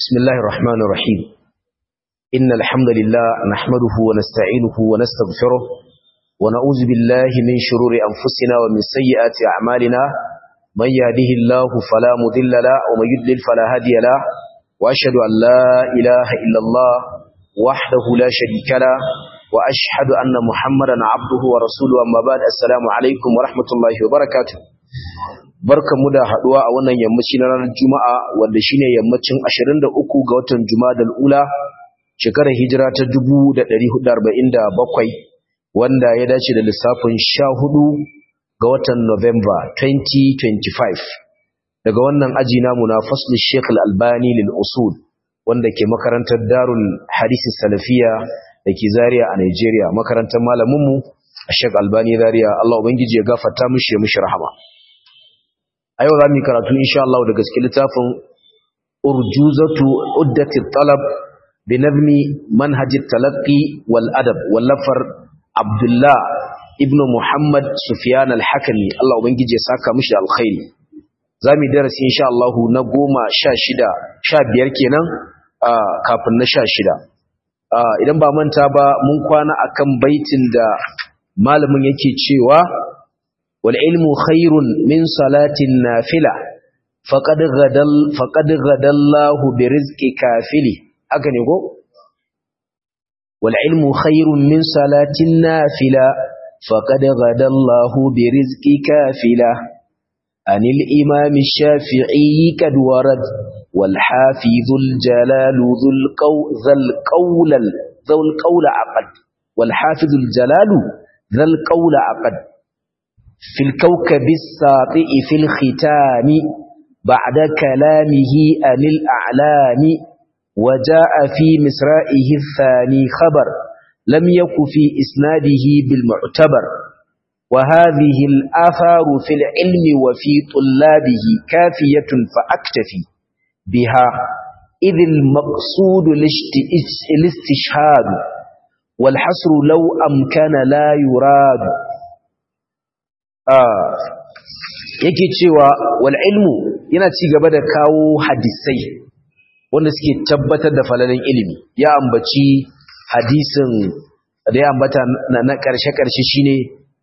بسم الله الرحمن الرحيم إن الحمد لله نحمده ونستعينه ونستغفره ونعوذ بالله من شرور أنفسنا ومن سيئات أعمالنا من يهده الله فلا مضل له ومن يضلل فلا هادي له وأشهد أن لا إله إلا الله وحده لا شريك له وأشهد أن محمدا عبده ورسوله أما بعد السلام عليكم ورحمة الله وبركاته barkamu da haduwa a wannan yammaci na ranar Juma'a wanda shine yammacin 23 ga watan Jumadal Ula shekarar hijira ta 1447 wanda ya dace da lissafin 14 ga watan November 2025 daga wannan aji namu na fasl Sheikh Al-Albani lil usul wanda ke makarantar Darul Hadith Salafiya dake Zaria a Nigeria makarantar malamin mu Sheikh Albani Zaria Allah ubangiji ya gafarta mishi ya mishi rahama a yau za mu yi karatu insha Allah da gaske littafin urjuzatu uddati talab bi nazmi manhaj talaqqi wal adab wallafar Abdullah ibn Muhammad Sufyan al-Hakimi Allah ubangije ya saka mishi alkhairi zamu darasi insha Allah na 16 15 kenan kafin na 16 idan ba manta ba mun kwana akan baitin da malamin yake cewa والعلم خير من صلاة النافلة فقد غدى فقد غدى الله برزق كافله haka ne ko والعلم خير من صلاة النافلة فقد غدى الله برزق كافله عن الإمام الشافعي قد ورد والحافظ الجلال ذو القول ذا القول ذو القول عقد والحافظ الجلال ذا القول عقد في الكوكب الساطئ في الختام بعد كلامه عن الأعلام وجاء في مسرائه الثاني خبر لم يك في إسناده بالمعتبر وهذه الآثار في العلم وفي طلابه كافية فأكتفي بها إذ المقصود الاستشهاد والحصر لو أمكن لا يراد yake cewa wal ilmu yana ci gaba da kawo hadisai wanda suke tabbatar da falalin ilimi ya ambaci hadisin da ya ambata na ƙarshe-ƙarshe shine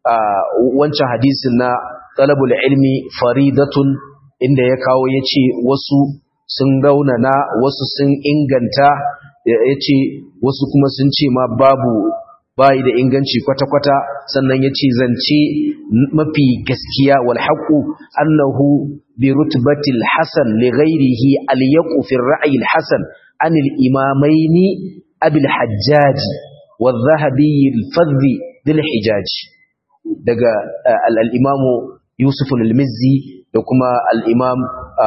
wancan hadisin na talabul ilmi faridatun inda ya kawo ya ce wasu sun raunana wasu sun inganta ya ce wasu kuma sun ce ma babu bayi da inganci kwata-kwata sannan ya ce zance mafi gaskiya wal haƙu annahu bi rutbatil hasan li ghairihi al yaqu fi ra'yi al hasan an al imamaini abil hajjaj wa dhahabi al fadhi dil hijaj daga al imam yusuf al mizzi da kuma al imam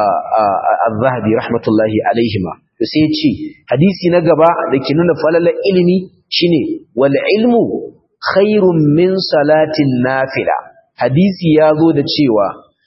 al dhahabi rahmatullahi alaihima to sai ya ce hadisi na gaba da ke nuna falalar ilimi shine wal ilmu khairun min salatin nafila hadisi ya zo da cewa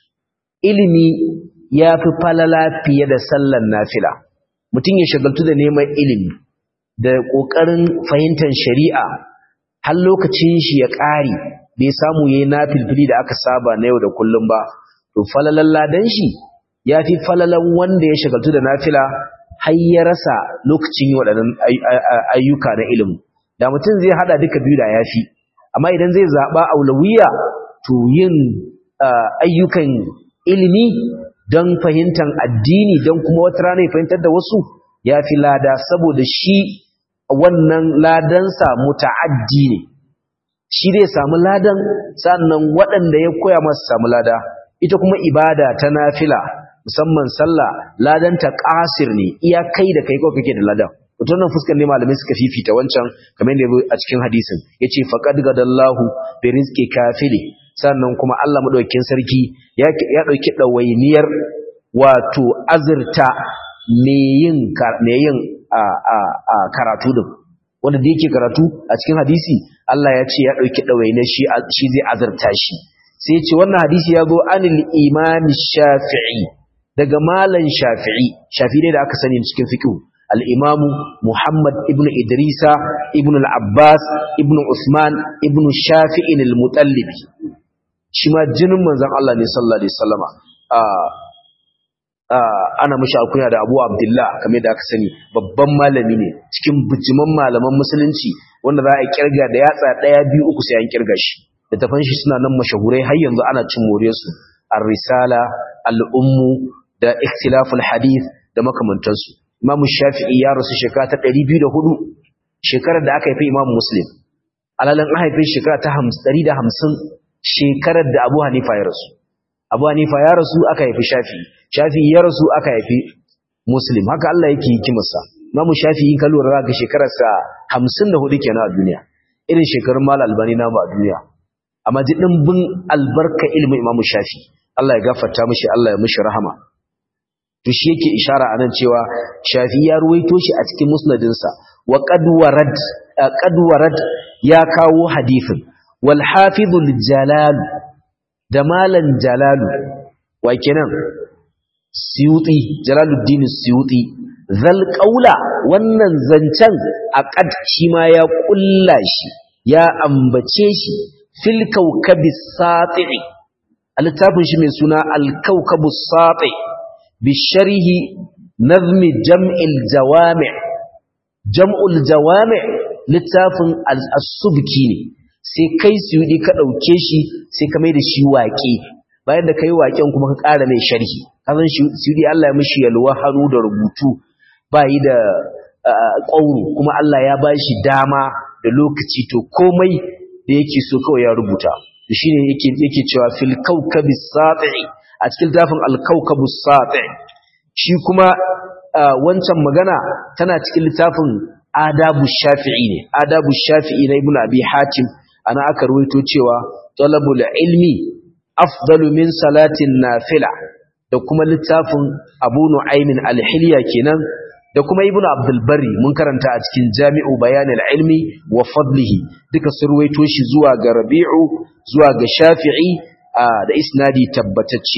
ilimi ya fi falala fiye da sallan nafila mutum ya shagaltu da neman ilimi da ƙoƙarin fahimtar shari'a har lokacin shi ya ƙare bai samu yayi nafilfili da aka saba na yau da kullum ba to falalan ladan shi ya fi falalan wanda ya shagaltu da nafila har ya rasa lokacin yi waɗannan ayyuka na ilimi da mutum zai hada duka biyu da yafi amma idan zai zaba aulawiya to yin ayyukan ilimi don fahimtar addini don kuma wata rana ya fahimtar da wasu yafi lada saboda shi wannan ladansa muta'addi ne shi zai samu ladan sannan waɗanda ya koya masu samu lada ita kuma ibada ta nafila musamman sallah ladanta qasir ne iya kai da kai ko kake da ladan mutum nan fuskar ne malamai suka fifita wancan kamar yadda a cikin hadisin yace faqad gadallahu bi rizqi kafili sannan kuma Allah madaukakin sarki ya ya dauki dawainiyar wato azurta me yin me yin a a a karatu din wanda da yake karatu a cikin hadisi Allah ya ce ya dauki dawainiyar shi shi zai azurta shi sai ya ce wannan hadisi ya zo anil imam shafi'i daga malan shafi'i shafi'i da aka sani cikin fiqh الإمام محمد ابن إدريس ابن العباس ابن عثمان ابن الشافع المطلب شما جنم من زن الله صلى الله عليه وسلم ana mashi alkunya da Abu Abdullah kamar da aka sani babban malami ne cikin bijiman malaman musulunci wanda za a kirga da yatsa daya biyu uku sai an kirga shi da tafan shi suna nan mashahurai har yanzu ana cin more su ar-risala al-ummu da ikhtilaful hadith da makamantansu Imam Shafi'i ya rasu shekara ta 204 shekarar da aka haifi Imam Muslim alalan an haife shekara ta 150 shekarar da Abu Hanifa ya rasu Abu Hanifa ya rasu aka haifi Shafi'i Shafi'i ya rasu aka haifi Muslim haka Allah yake hikimarsa Imam Shafi'i ka lura ga shekararsa 54 kenan a duniya irin shekarun Mal Albani namu a duniya amma ji dimbin albarka ilmin Imam Shafi'i Allah ya gafarta mishi Allah ya mishi rahama to shi yake ishara anan cewa Shafi'i ya ruwaito shi a cikin musnadinsa wa qad warad qad warad ya kawo hadithin wal hafizul jalal da malan jalalu wa kenan siyuti jalaluddin siyuti zal qaula wannan zancen aqad shi ma ya kulla shi ya ambace shi fil kawkabis sati littafin shi mai suna al kawkabus sati bi sharhi nazm jam'il jawami' jam'ul jawami' littafin as-subki ne sai kai siyudi ka dauke shi sai ka mai da shi waƙe bayan da kai waƙen kuma ka ƙara mai sharhi kazan siyudi Allah ya mishi yalwa hannu da rubutu bayi da ƙauro kuma Allah ya ba shi dama da lokaci to komai da yake so kawai ya rubuta shi ne yake cewa fil kaukabis sati a cikin tafin alkaukabus sati shi kuma wancan magana tana cikin littafin adabu shafi'i ne adabu shafi'i na ibnu abi hatim ana aka ruwaito cewa talabul ilmi afdalu min salatin nafila da kuma littafin abu nu'aymin al-hilya kenan da kuma ibnu abdul bari mun karanta a cikin jami'u bayanil ilmi wa fadlihi duka sun ruwaito shi zuwa ga rabi'u zuwa ga shafi'i da isnadi tabbatacce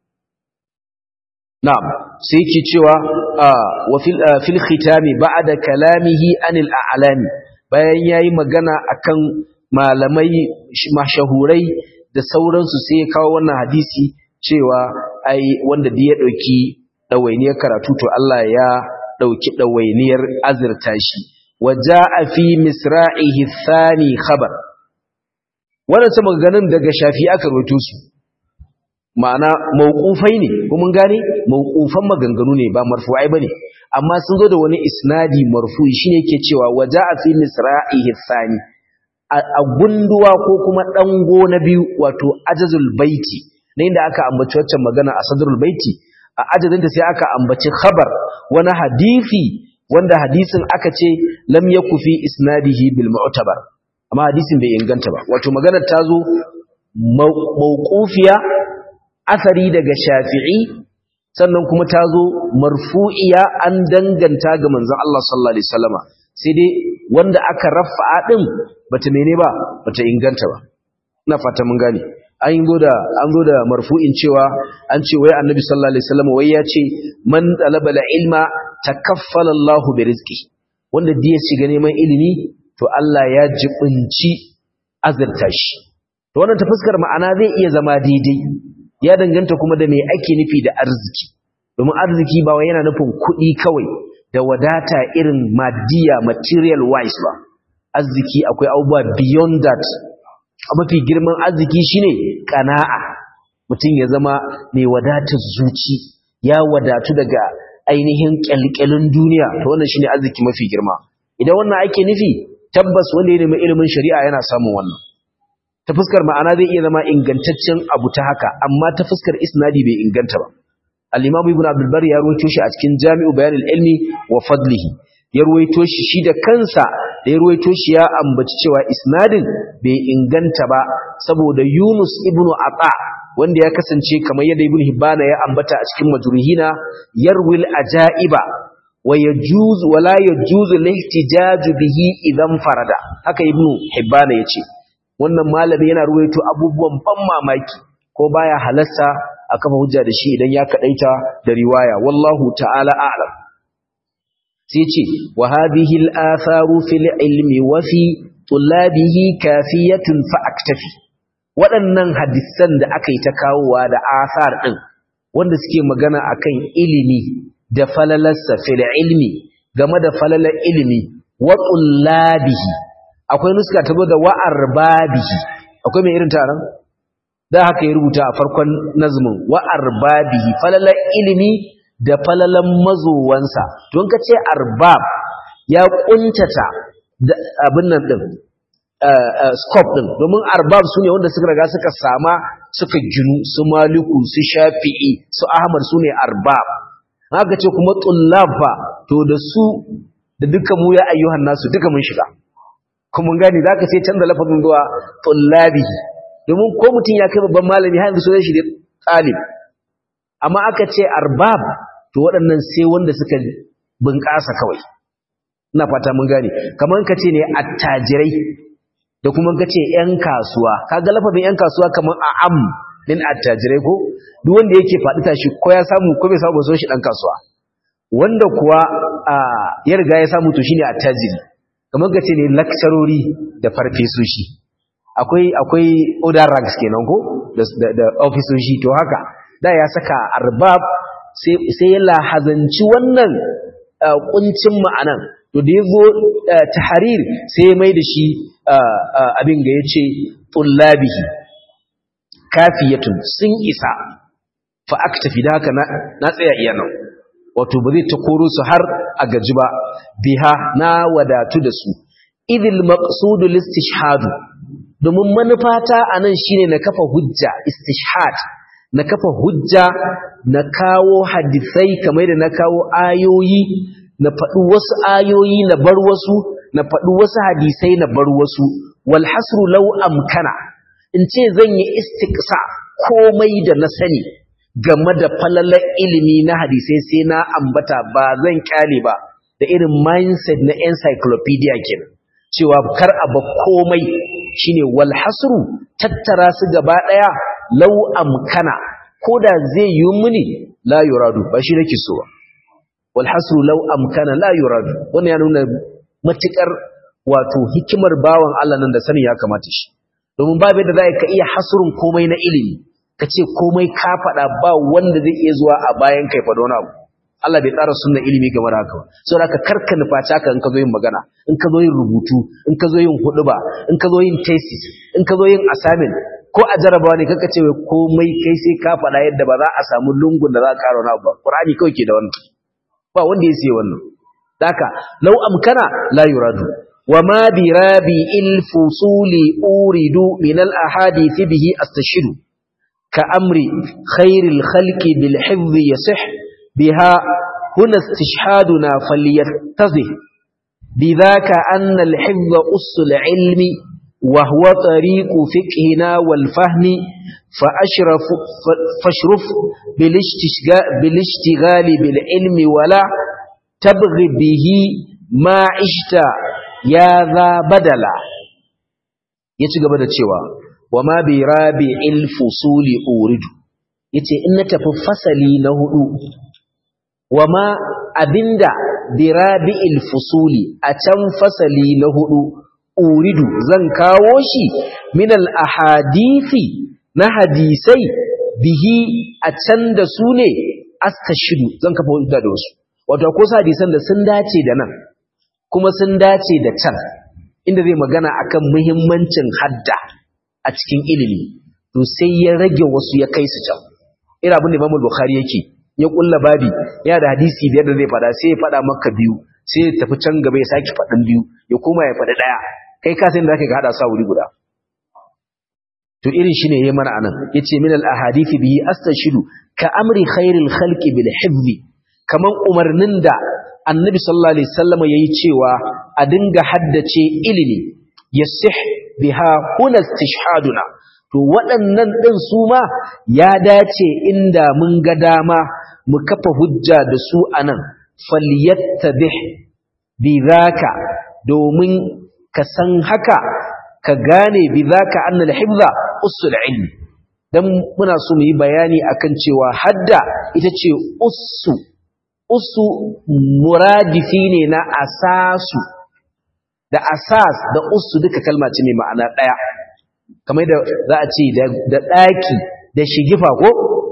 na'am sai yake cewa wa fil khitami ba'da kalamihi anil a'lami bayan yayi magana akan malamai mashahurai da sauransu sai ya kawo wannan hadisi cewa ai wanda da ya dauki dawainiyar karatu to Allah ya ɗauki ɗawainiyar azurta shi waja a fi misra'ihi thani khabar waɗansu maganganun daga shafi aka roto su ma'ana mawqufai ne kuma gane mawqufan maganganu ne ba marfu'ai bane amma sun zo da wani isnadi marfu'i shine yake cewa waja a fi misra'ihi thani a gunduwa ko kuma dango na biyu wato ajazul baiti na inda aka ambaci waccan magana a sadrul baiti a ajadinta sai aka ambaci khabar wani hadisi wanda hadisin aka ce lam yaku fi isnadihi bil mu'tabar amma hadisin bai inganta ba wato maganar ta zo mawqufiya asari daga shafi'i sannan kuma ta zo marfu'iya an danganta ga manzon Allah sallallahu alaihi wasallama sai dai wanda aka rafa'a din bata mene ba bata inganta ba ina fata mun gane an zo da an zo da marfu'in cewa an ce wai annabi sallallahu alaihi wasallam wai ya ce man talaba ilma takaffala Allah bi rizqi wanda da ya shiga neman ilimi to Allah ya jibinci azurta shi to wannan ta fuskar ma'ana zai iya zama daidai ya danganta kuma da me ake nufi da arziki domin arziki ba wai yana nufin kuɗi kawai da wadata irin madiya material wise ba arziki akwai abubuwa beyond that mafi girman arziki shine kana'a mutum ya zama mai wadatar zuci ya wadatu daga ainihin kyalkyalin duniya to wannan shine arziki mafi girma idan wannan ake nufi tabbas wanda ya nemi ilimin shari'a yana samun wannan ta fuskar ma'ana zai iya zama ingantaccen abu ta haka amma ta fuskar isnadi bai inganta ba al-imam ibn abdul bar ya rawaito shi a cikin jami'u bayan ilmi wa fadlihi ya ruwaito shi shi da kansa da ya ruwaito shi ya ambaci cewa isnadin bai inganta ba saboda Yunus ibn Ata wanda ya kasance kamar yadda Ibn Hibbana ya ambata a cikin majruhina yarwil ajaiba wa yajuz wa la yajuz lihtijaj bihi idan farada haka Ibn Hibbana yace wannan malami yana ruwaito abubuwan ban mamaki ko baya halasta a kafa hujja da shi idan ya kadaita da riwaya wallahu ta'ala a'lam sai ce wa hadhihi al-atharu fil ilmi wa fi tullabihi kafiyatun fa aktafi waɗannan hadisan da aka yi ta kawowa da athar din wanda suke magana akan ilimi da falalarsa fil ilmi game da falalar ilimi wa tullabihi akwai nuska ta da wa arbabihi akwai mai irin taron da haka ya rubuta a farkon nazmin wa arbabihi falalar ilimi da falalan mazowansa don ka ce arbab ya kuntata abin nan din scope din domin arbab su ne wanda suka riga suka sama suka ginu su maliku su shafi'i su ahmad su ne arbab haka ce kuma tullaba to da su da duka mu ya ayyuhan nasu duka mun shiga kuma gani zaka sai canza lafazin zuwa tullabi domin ko mutum ya kai babban malami har yanzu sunan shi da talib amma aka ce arbab to waɗannan sai wanda suka bunƙasa kawai ina fata mun gane kamar ka ce ne attajirai da kuma ka ce ƴan kasuwa kaga lafazin ƴan kasuwa kamar a'am din attajirai ko duk wanda yake faɗi tashi ko ya samu ko bai samu ba so shi dan kasuwa wanda kuwa ya riga ya samu to shine attajiri kamar ka ce ne lakcarori da farfesoshi akwai akwai order ranks kenan ko da da ofisoshi to haka da ya saka arbab sai sai ya lahazanci wannan kuncin ma'anan to da yazo tahrir sai ya mai da shi abin ga yace tullabihi kafiyatun sun isa fa aktafi da haka na tsaya iya nan wato ba zai ta koro su har a gaji ba biha na wadatu da su idil maqsudu listishhadu domin manufata anan shine na kafa hujja istishhad na kafa hujja na kawo hadisai kamar da na kawo ayoyi na faɗi wasu ayoyi na bar wasu na faɗi wasu hadisai na bar wasu wal hasru law amkana in ce zan yi istiqsa komai da na sani game da falalar ilimi na hadisai sai na ambata ba zan kyale ba da irin mindset na encyclopedia kenan cewa kar a ba komai shine wal hasru tattara su gaba daya law amkana koda zai yi muni la yuradu ba shi nake so ba wal hasru law amkana la yuradu wannan ya nuna matukar wato hikimar bawan Allah nan da sani ya kamata shi domin babu yadda za ka iya hasrun komai na ilimi ka ce komai ka faɗa ba wanda zai iya zuwa a bayan kai faɗo na abu Allah bai tsara sunna ilimi game da haka ba saboda haka karka nufaci haka in ka zo yin magana in ka zo yin rubutu in ka zo yin huɗuba in ka zo yin thesis in ka zo yin assignment ko a jarabawa ne kaka ce komai kai sai ka faɗa yadda ba za a samu lungun da za ka ƙara wani abu ba Qur'ani kawai ke da wannan ba wanda ya siya wannan haka law amkana la yuradu وما برابي الفصول أورد من الأحاديث به أستشهد كأمر خير الخلق بالحفظ يصح بها هنا استشهادنا فليتضح بذاك أن الحفظ أس العلم وهو طريق فقهنا والفهم فأشرف فاشرف بالاشتغال بالعلم ولا تبغي به ما عشت يا ذا بدلا يتقبل الشيوى وما برابع الفصول أورد yace in na tafi fasali na hudu wama abinda birabi'il fusuli a can fasali na hudu uridu zan kawo shi min al ahadithi na hadisai bihi a can da su ne astashidu zan kafa hujja da wasu wato ko sa hadisan da sun dace da nan kuma sun dace da can inda zai magana akan muhimmancin hadda a cikin ilimi to sai ya rage wasu ya kai su can ira abin da Imam Bukhari yake ya kulla babi yana da hadisi biyar da zai fada sai ya fada maka biyu sai ya tafi can gaba ya saki fadin biyu ya koma ya fada daya kai ka san da kake hada sa wuri guda to irin shine yayi mana anan yace min al ahadith bihi astashidu ka amri khairil khalqi bil hifzi kaman umarnin da annabi sallallahu alaihi wasallam yayi cewa a dinga haddace ilimi yasih biha huna istishhaduna to waɗannan ɗin su ma ya dace inda mun ga dama mu kafa hujja da su anan falyattabih bidhaka domin ka san haka ka gane bidhaka anna al-hifza usul ilmi dan muna so mu yi bayani akan cewa hadda ita ce ussu ussu muradifi ne na asasu da asas da ussu duka kalma ce mai ma'ana ɗaya kamar da za a ce da ɗaki da shigifa ko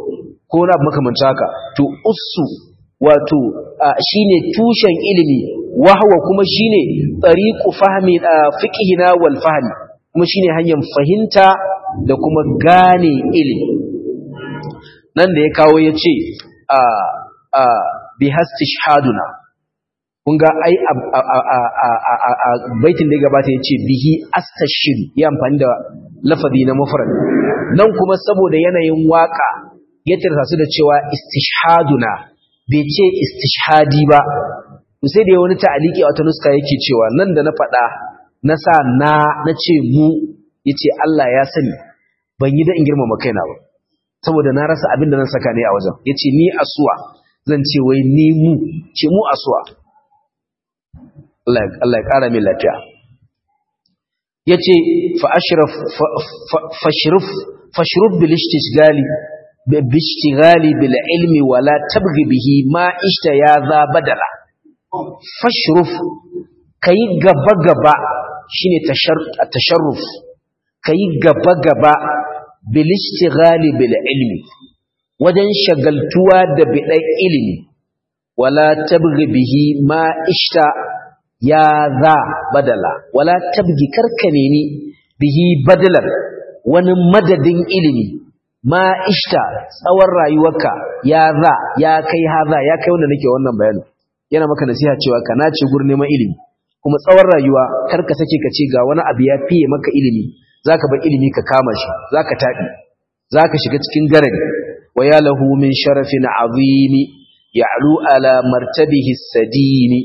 ko na makamancin haka to ussu wato shine tushen ilimi wahwa kuma shine tariqu fahmi fiqhina wal fahmi kuma shine hanyar fahimta da kuma gane ilimi nan da ya kawo yace a a bi hastishhaduna kun ga ai a baitin da ya gabata yace bihi astashidu ya amfani da lafazi na mufrad nan kuma saboda yanayin waka ya tirsa su da cewa istishhaduna bai ce istishhadi ba sai da wani ta'aliki a wata nuska yake cewa nan da na faɗa na sa na na ce mu yace Allah ya sani ban yi da in girmama kaina ba saboda na rasa abin da zan saka ne a wajen yace ni asuwa zan ce wai ni mu ce mu asuwa Allah Allah ya kara min lafiya yace fa ashraf fashruf fashruf bil istishgali bishtigali bil ilmi wala tabghi bihi ma ishta ya za badala fashruf kai gaba gaba shine tasharruf kai gaba gaba bil ishtigali bil ilmi wajen shagaltuwa da bidan ilimi wala tabghi bihi ma ishta ya za badala wala tabghi karkane ni bihi badalan wani madadin ilimi ma ishta tsawon rayuwarka ya za ya kai haza ya kai wanda nake wannan bayanin yana maka nasiha cewa ka nace gurin neman ilimi kuma tsawon rayuwa kar ka sake ka ce ga wani abu ya fiye maka ilimi zaka bar ilimi ka kama shi zaka taɗi zaka shiga cikin garari wa ya lahu min sharafin azimi ya'lu ala martabihi sadini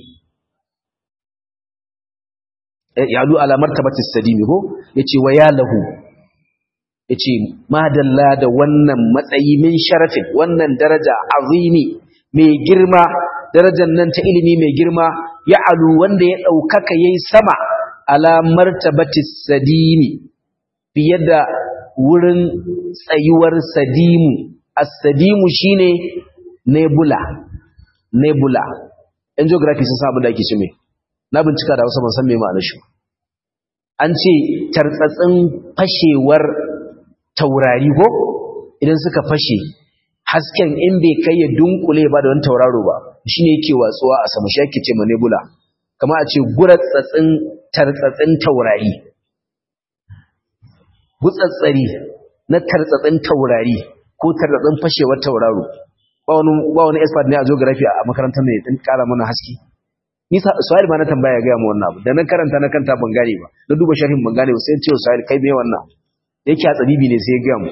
ya'lu ala martabati sadini ko yace wa ya lahu ya ce madalla da wannan matsayi min sharafin wannan daraja azimi mai girma darajar nan ta ilimi mai girma ya alu wanda ya ɗaukaka ya yi sama ala martabatis sadimi fiye da wurin tsayuwar sadimu as-sadimu shine nebula nebula yan geography sun samu da ake ce mai na bincika da wasu ban san me ma'anar shi an ce tartsatsin fashewar taurari ko idan suka fashe hasken in bai kai ya dunkule ba da wani tauraro ba shine yake watsuwa a sama shi yake ce ma nebula kamar a ce guratsatsin tartsatsin taurari gutsatsari na tartsatsin taurari ko tartsatsin fashewar tauraro ba wani ba wani expert ne a geography a makarantar ne din kara mana haske ni sa'id ma na tambaya ga mu wannan abu da na karanta na kanta ban gane ba na duba sharhin ban gane ba sai ce sa'id kai me wannan da yake a tsabibi ne sai ya gaya mu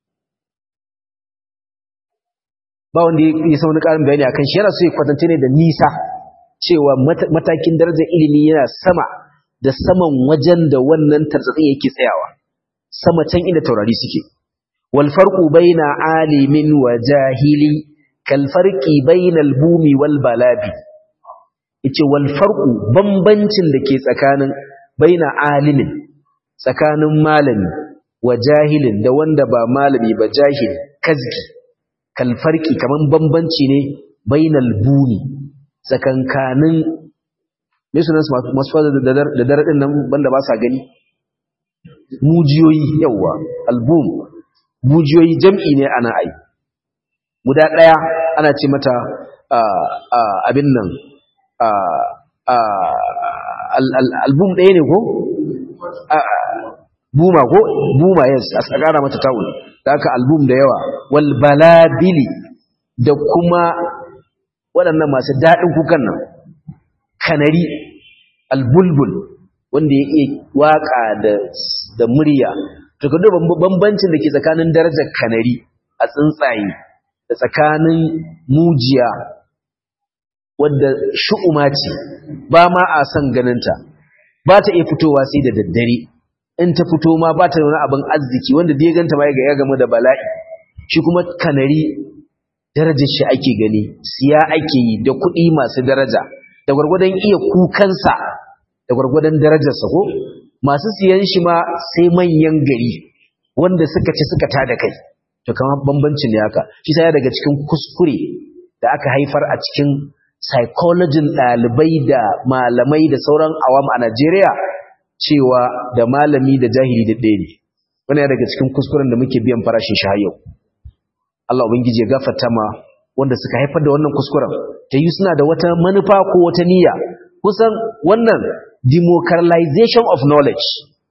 ba wanda ya sa wani ƙarin bayani akan shi yana so ya kwatance ne da nisa cewa matakin darajar ilimi yana sama da saman wajen da wannan tarzatsin yake tsayawa sama can inda taurari suke wal farqu baina alimin wa jahili kal farqi bainal bumi wal balabi yace wal farqu bambancin da ke tsakanin baina alimin tsakanin malami wa jahilin da wanda ba malami ba jahil kazgi kalfarki kaman bambanci ne bainal buni tsakankanin me sunan masu fada da daradin nan banda ba sa gani mujiyoyi yawa album mujiyoyi jam'i ne ana ai guda daya ana ce mata abin nan album ɗaya ne ko buma ko buma yes a tsakara mata ta'ul da aka album da yawa wal balabili da kuma waɗannan masu daɗin kukan nan kanari albulbul wanda ya iya waka da da murya to ka duba bambancin da ke tsakanin darajar kanari a tsuntsaye da tsakanin mujiya wadda shu'uma ce ba ma a son ganinta ba ta iya fitowa sai da daddare in ta fito ma ba ta wani abin arziki wanda da ya ganta ma ya gamu da bala'i shi kuma kanari darajar shi ake gani siya ake yi da kuɗi masu daraja da gwargwadon iya kukansa da gwargwadon darajarsa ko masu siyan shi ma sai manyan gari wanda suka ci suka tada kai to kama bambancin ne haka shi sai daga cikin kuskure da aka haifar a cikin psychologin ɗalibai da malamai da sauran awam a Najeriya cewa da malami da jahili da ɗaya ne wani daga cikin kuskuren da muke biyan farashin shi yau Allah ubangiji ya gafarta ma wanda suka haifar da wannan kuskuren ta yi suna da wata manufa ko wata niyya kusan wannan democratization of knowledge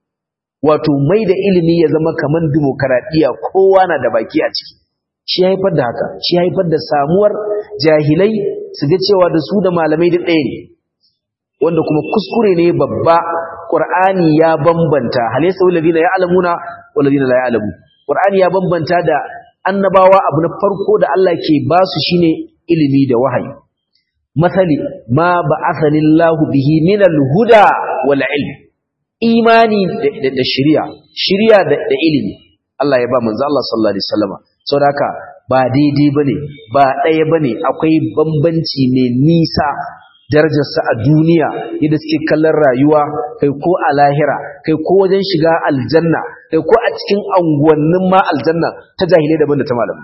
wato mai da ilimi ya zama kamar demokaradiyya kowa na da baki a ciki shi haifar da haka shi haifar da samuwar jahilai su ga cewa da su da malamai da ɗaya ne wanda kuma kuskure ne babba ƙur'ani ya bambanta halaysa walladina ya'lamuna walladina la ya'lamu ƙur'ani ya bambanta da annabawa abu na farko da Allah ke ba su shine ilimi da wahayi masali ma ba'athani Allahu bihi min al-huda wal ilm imani da shari'a shari'a da ilimi Allah ya ba manzo Allah sallallahu alaihi wasallam saboda ba daidai bane ba ɗaya bane akwai bambanci mai nisa darajarsa a duniya yadda suke kallon rayuwa kai ko a lahira kai ko wajen shiga aljanna kai ko a cikin anguwannin ma aljanna ta jahilai daban da ta malamai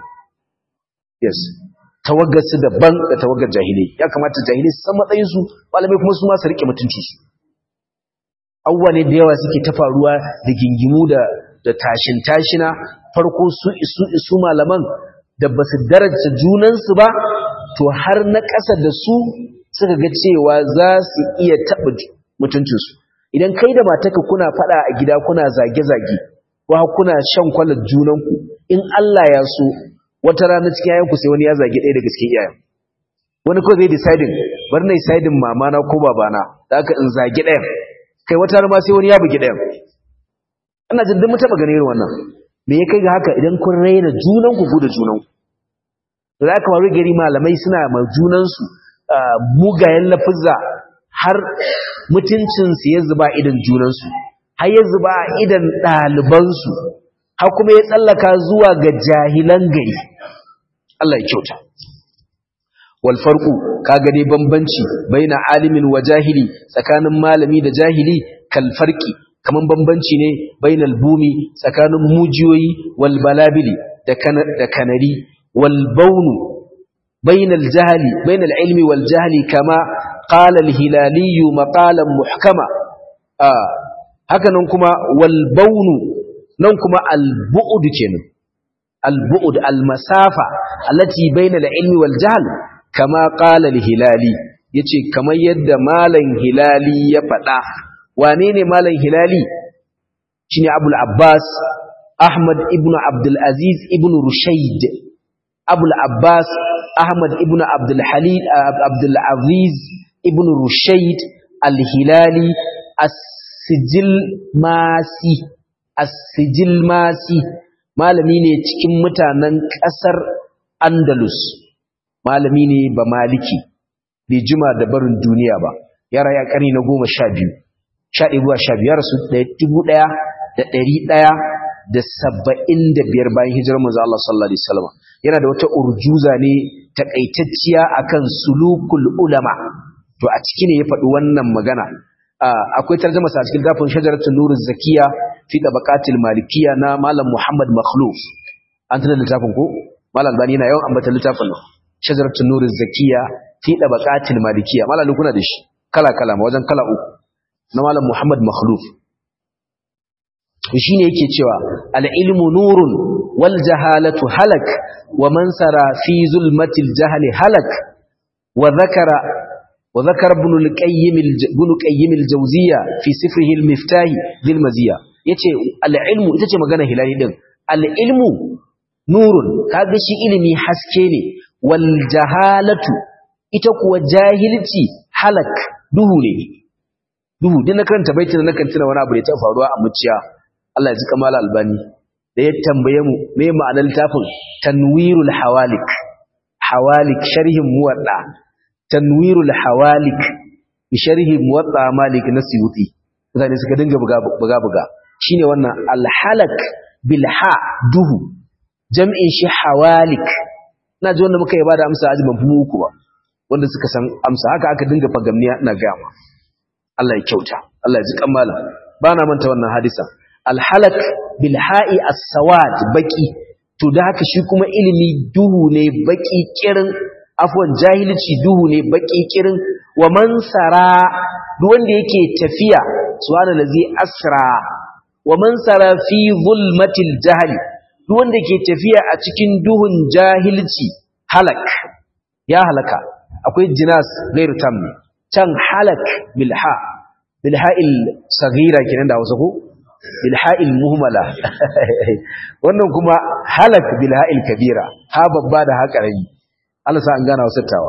yes tawaggar su daban da tawaggar jahilai ya kamata jahilai su san matsayin su malamai kuma su ma su rike mutunci su abubuwa ne da yawa suke ta faruwa da gingimu da da tashin tashina farko su isu isu malaman da basu daraja junansu ba to har na ƙasa da su suka ga cewa za su iya taɓa mutuncinsu idan kai da mataka kuna faɗa a gida kuna zage-zage ko kuna shan kwalar junanku in Allah ya so wata rana cikin yayanku sai wani ya zage ɗaya daga cikin yayan wani ko zai decidin bar na decidin mamana ko babana da aka in zage ɗayan kai wata rana ma sai wani ya bugi ɗayan ana jin duk mutaba ganin irin wannan me ya kai ga haka idan kun raina junanku ku da junanku da za ka faru gari malamai suna ma junansu mugayen lafizza har mutuncinsu ya zuba idan junansu har ya zuba idan ɗalibansu har kuma ya tsallaka zuwa ga jahilan gari Allah ya kyauta wal farqu kaga dai bambanci baina alimin wa jahili tsakanin malami da jahili kal farqi kaman bambanci ne bainal bumi tsakanin mujiyoyi wal balabili da kanari wal baunu بين الجهل بين العلم والجهل كما قال الهلالي مقالا محكما آه هكذا كما والبون نكما البعد كنا البعد المسافة التي بين العلم والجهل كما قال الهلالي yace kamar yadda malam hilali ya faɗa wane ne malam hilali shine abul abbas ahmad ibn abdul aziz ibn rushayd abul abbas Ahmad ibn Abdul Halil Abdul Aziz ibn Rushayd Al-Hilali As-Sijil Masi As-Sijil Masi malami ne cikin mutanen ƙasar Andalus malami ne ba maliki bai jima da barin duniya ba ya raya ƙarni na goma sha biyu sha ɗaya zuwa sha biyar su dubu ɗaya da ɗari ɗaya da saba'in da biyar bayan hijirar manzo Allah sallallahu alaihi wasallam yana da wata urjuza ne takaitacciya akan sulukul ulama to a ciki ne ya faɗi wannan magana akwai tarjuma sa cikin gafin shajaratul nuruz zakiya fi tabaqatil malikiyya na malam Muhammad Makhluf an tana littafin ko malam Albani yana yawan ambata littafin nan shajaratul nuruz zakiya fi tabaqatil malikiyya malam kuna da shi kala kala ma wajen kala uku na malam Muhammad Makhluf shi ne yake cewa al'ilmu nurun wal jahalatu halak wa man sara fi zulmatil jahali halak wa zakara wa zakara ibn al-qayyim ibn qayyim al-jawziyya fi sifrihi al-miftah bil maziya yace al-ilmu ita ce magana hilali din al-ilmu nurun kaga shi ilimi haske ne wal jahalatu ita kuwa jahilci halak duhu ne duhu din na karanta baitin na kan tuna wani abu da ya faruwa a muciya Allah ya ji kamala albani da ya tambaye mu me ma'anar littafin tanwirul hawalik hawalik sharhin muwadda tanwirul hawalik bi sharhi muwadda malik na suyuti mutane suka dinga buga buga buga shine wannan alhalak bil ha duhu jam'in shi hawalik ina ji wanda muka yi bada amsa aji ban fi uku ba wanda suka san amsa haka aka dinga fagamniya ina gama Allah ya kyauta Allah ya ji kamala ba na manta wannan hadisa alhalak bilha'i as-sawad baki to da haka shi kuma ilimi duhu ne baki kirin afwan jahilci duhu ne baki kirin wa man sara duk wanda yake tafiya subhanallazi asra wa man sara fi zulmatil jahli duk wanda ke tafiya a cikin duhun jahilci halak ya halaka akwai jinas gairu tam can halak bilha bilha'il saghira kenan da Hausa ko bilha'il muhmala wannan kuma halak bilha'il kabira ha babba da ha karami Allah sa an gana wasattawa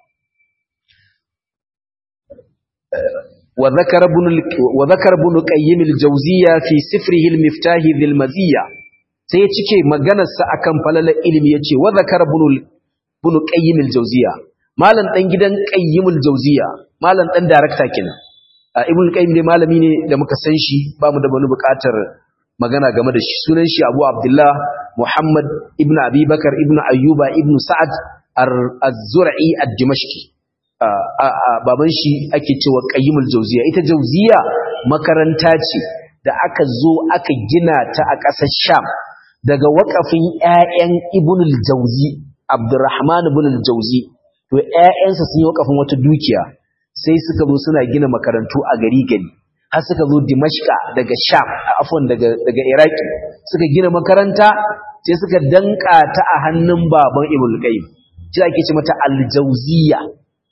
wa zakara ibn wa zakara ibn qayyim al-jawziyya fi sifrihi al-miftah dhil maziyya sai ya cike maganar sa akan falalar ilimi yace wa zakara ibn ibn qayyim al-jawziyya malam dan gidan qayyim al-jawziyya malam dan director kenan ibn qayyim dai malami ne da muka san shi ba mu da wani buƙatar magana game da shi sunan shi Abu Abdullah Muhammad ibn Abi Bakar ibn Ayyuba ibn Sa'ad az-Zur'i ad-Dimashqi baban shi ake cewa Qayyimul Jawziya ita Jawziya makaranta ce da aka zo aka gina ta a ƙasar Sham daga waƙafin ƴaƴan Ibn al-Jawzi Abdurrahman ibn al-Jawzi to ƴaƴansa sun yi waƙafin wata dukiya sai suka zo suna gina makarantu a gari gari har suka zo Dimashqa daga Sham afwan daga daga Iraki suka gina makaranta sai suka danka ta a hannun baban Ibn Qayyim shi ake ce mata Al-Jawziyya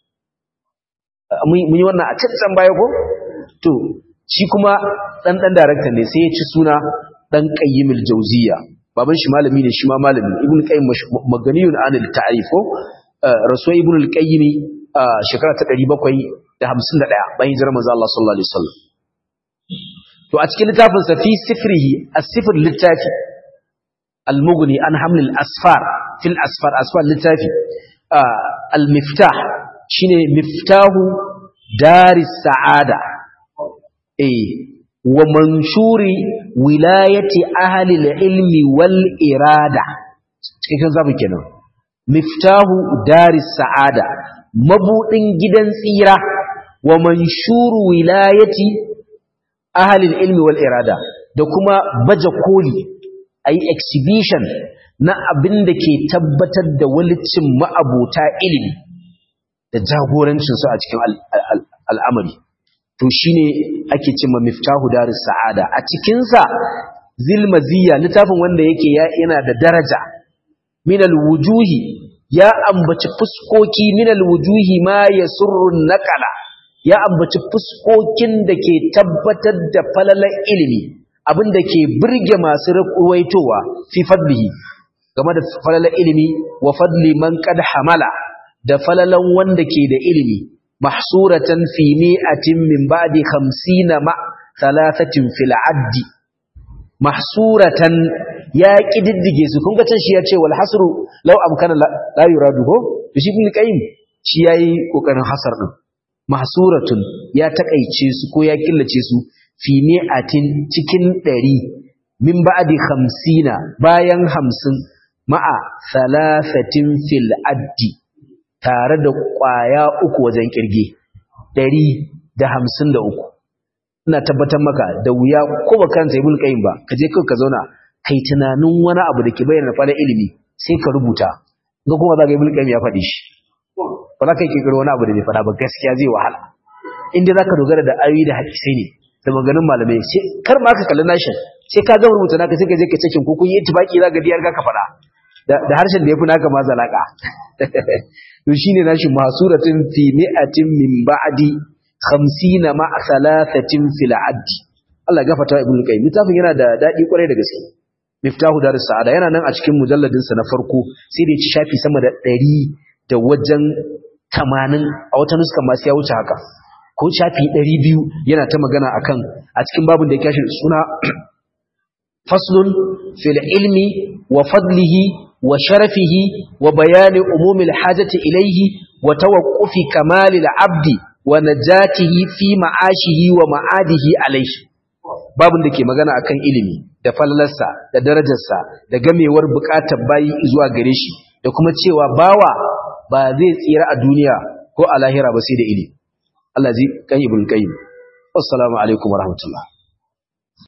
mun yi wannan a can baya ko to shi kuma dan dan director ne sai ya ci suna dan Qayyim Al-Jawziyya baban shi malami ne shi ma malami Ibn Qayyim maganiyun anil ta'rif ko rasuwa Ibn Al-Qayyim shekara ta 751 bayan hijirar manzo Allah sallallahu alaihi wasallam to a cikin littafin sa fi sifrihi as-sifr littafi al-mughni an haml al-asfar fil asfar asfar littafi al-miftah shine miftahu daris sa'ada eh wa manshuri wilayati ahli al-ilmi wal irada cikin zamu kenan miftahu daris sa'ada mabudin gidan tsira wa manshuru wilayati ahalil ilmi wal irada da kuma baje koli ayi exhibition na abin da ke tabbatar da walicin ma'abuta ilimi da jagorancin su a cikin al'amari to shine ake cewa miftahu darus sa'ada a cikin sa zilmaziya littafin wanda yake yana da daraja minal wujuhi ya ambaci fuskoki minal wujuhi ma yasurrun naqala ya ambaci fuskokin da ke tabbatar da falalar ilimi abin da ke burge masu ruwaitowa fi fadlihi game da falalar ilimi wa fadli man qad hamala da falalan wanda ke da ilimi mahsuratan fi mi'atin min ba'di 50 ma thalathatin fil addi mahsuratan ya kididdige su kun ga can shi ya ce wal hasru law amkana la yuradu ko shi ibn qayyim shi yayi kokarin hasar din mahsuratun ya takaice su ko ya killace su fi mi'atin cikin 100 min ba'di 50 bayan 50 ma'a thalathatin fil addi tare da kwaya uku wajen kirge 153 ina tabbatar maka da wuya ko ba karanta ibn qayyim ba kaje kai ka zauna kai tunanin wani abu da ke bayyana fara ilimi sai ka rubuta ga kuma za ka ibn qayyim ya faɗi shi ba za ka yi kirkiro wani abu da bai faɗa ba gaskiya zai wahala inda za ka dogara da ayoyi da hadisai ne da maganin malamai sai kar ma ka kalli nashin sai ka gama rubuta naka sai ka je ka cikin ko kun yi ittifaki za ka diyar ka faɗa da harshen da ya fi naka ma zalaka to shine nashin masuratin fi mi'atin min ba'di 50 ma thalathatin fil addi Allah ya gafarta ibnu qayyim littafin yana da dadi kwarai da gaske miftahu darus sa'ada yana nan a cikin mujalladin sa na farko sai da ya ci shafi sama da 100 da wajen 80 a wata nuska ma sai ya wuce haka ko shafi 200 yana ta magana akan a cikin babin da ya kashi suna faslun fil ilmi wa fadlihi wa sharafihi wa bayani umumil hajati ilayhi wa tawaqqufi kamalil abdi wa najatihi fi ma'ashihi wa ma'adihi alayhi babin da ke magana akan ilimi da fallarsa da darajarsa da gamewar bukatar bayi zuwa gare shi da kuma cewa bawa ba zai tsira a duniya ko a lahira ba sai da ilimi Allah zai kan ibn qayyim assalamu alaikum warahmatullahi